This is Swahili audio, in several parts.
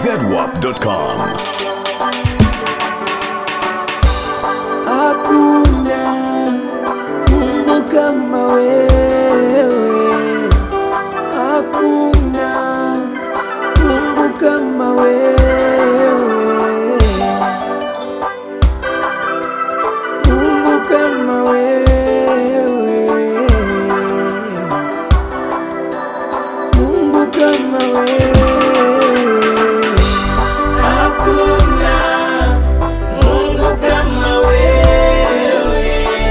zedwap.com. Hakuna Mungu kama wewe, hakuna Mungu kama wewe, Mungu kama wewe, Mungu kama wewe, hakuna Mungu kama wewe,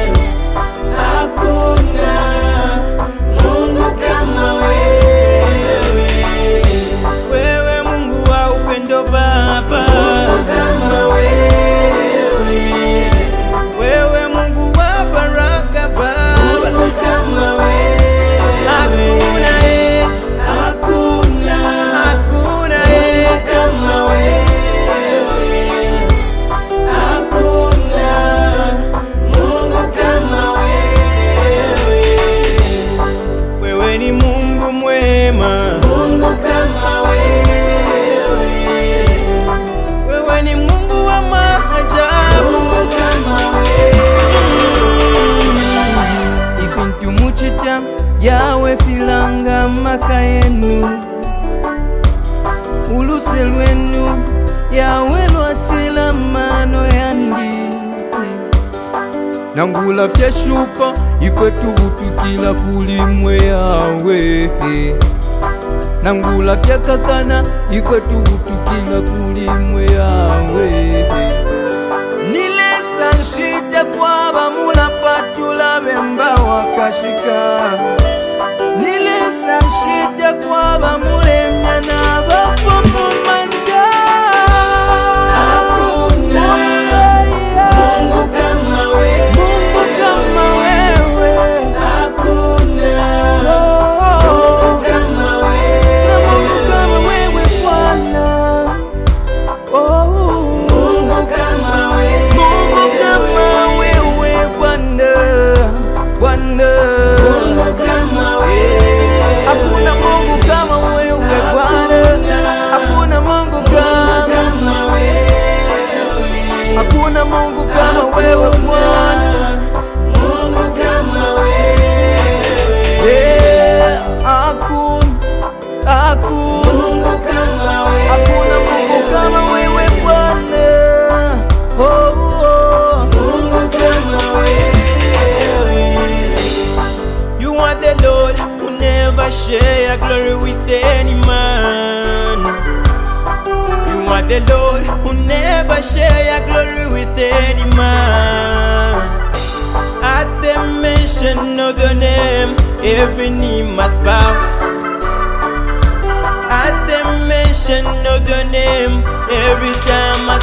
hakuna Mungu kama wewe. Wewe Mungu wa upendo Baba, Mungu kama wewe. Wewe Mungu wa baraka Baba, Mungu kama wewe. Hakuna eh, hakuna, hakuna eh, kama wewe. Hakuna Mungu kama wewe. Wewe ni Mungu mwema. Mungu kama wewe. Wewe ni Mungu wa maajabu. Mungu kama wewe. Ifintu muchita yawe filanga maka yenu uluse lwenu yawe lwatila mano yandi nangula fyashupa ife tubutukila kulimwe yawe nangula fyakakana ife tubutukila kulimwe yawe nilesa nshita kwaba mulapatula bemba wakashika nilesa nshita kwaba mulemya na bafumumanda Mungu kama wewe, Mungu kama wewe, hakuna Mungu kama wewe, na Mungu kama wewe Bwana. Oh, Mungu kama wewe, Mungu kama wewe Bwana, Bwana. Mungu kama wewe, hakuna Mungu kama wewe Bwana, hakuna Mungu kama wewe, hakuna Mungu kama wewe Bwana. Mungu kama wewe, yeah, hakuna hakuna Mungu kama wewe, hakuna Mungu kama wewe Bwana. Oh, oh. Mungu kama wewe. You are the Lord who never share your glory with any man. You are the Lord who never share your glory with any man. At the mention of your name, every knee must bow. At the mention of your name, every time I